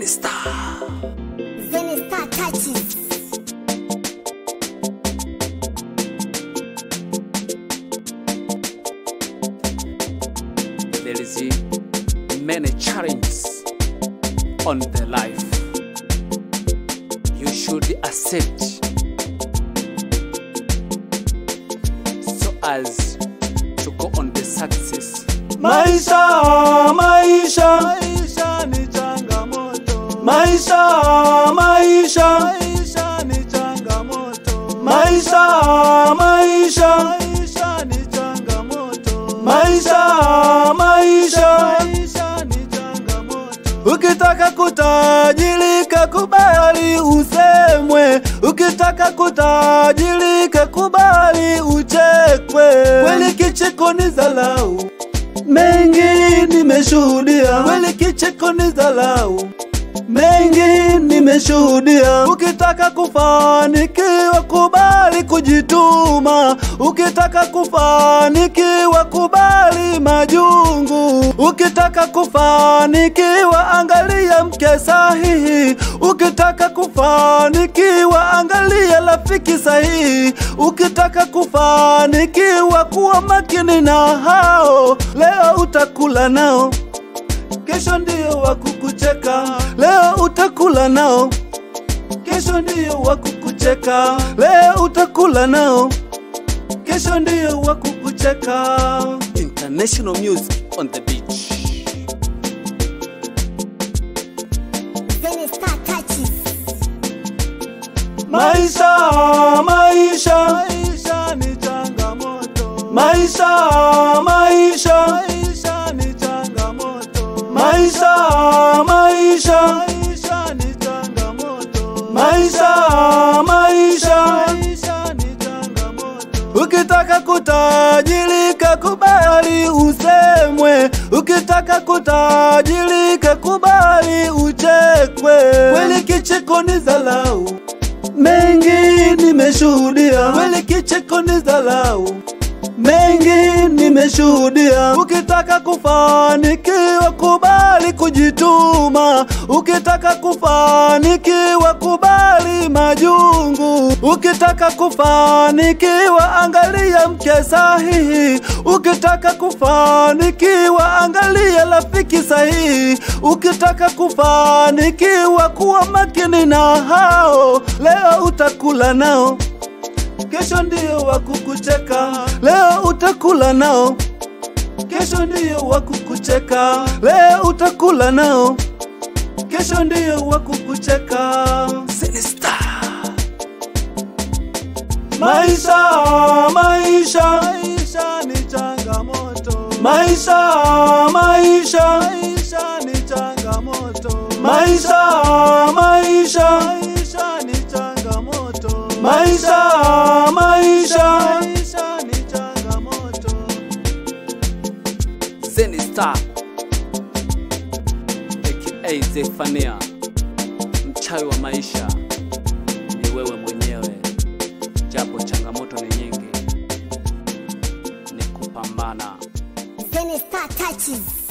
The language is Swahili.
Zenistar. Zenistar touches. There is many challenges on the life. You should accept so as to go on the success. Maisha, maisha, Maisha ni changamoto. maisha, maisha, Maisha ni changamoto. maisha, maisha, Maisha ni changamoto. maisha, maisha. Maisha ni changamoto. Ukitaka kutajirika kubali usemwe, ukitaka kutajirika kubali uchekwe. Kweli kicheko ni dharau, mengi nimeshuhudia. Kweli kicheko ni dharau, mengi nimeshuhudia. Ukitaka kufanikiwa kubali kujituma, ukitaka kufanikiwa kubali majungu, ukitaka kufanikiwa angalia mke sahihi, ukitaka kufanikiwa angalia rafiki sahihi, ukitaka kufanikiwa kuwa makini na hao, leo utakula nao kesho ndio wakukucheka, leo utakula nao, kesho ndio wakukucheka, leo utakula nao, kesho ndio wakukucheka. International music on the beach. Zenistar touches. Maisha, maisha, Maisha ni changamoto. maisha, maisha, Maisha ni changamoto. maisha, maisha, Maisha ni changamoto. maisha, maisha. Maisha ni changamoto. Ukitaka kutajirika kubali usemwe, ukitaka kutajirika kubali uchekwe. Kweli kicheko ni dharau, mengi nimeshuhudia. Kweli kicheko ni dharau, mengi nimeshuhudia. Ukitaka kufanikiwa kubali kujituma, ukitaka kufanikiwa kubali majungu, ukitaka kufanikiwa angalia mke sahihi, ukitaka kufanikiwa angalia rafiki sahihi, ukitaka kufanikiwa kuwa makini na hao, leo utakula nao kesho ndio wakukucheka, leo utakula nao, kesho ndio wakukucheka, leo utakula nao, kesho ndio wakukucheka. Zenistar. Maisha, maisha, Maisha ni changamoto. maisha, maisha, Maisha ni changamoto. maisha, maisha, Maisha ni changamoto. maisha, maisha. Maisha ni changamoto. Zenistar aka Zefania, mchawi wa maisha ni wewe mwenyewe, japo changamoto ni nyingi, ni kupambana. Zenistar touches.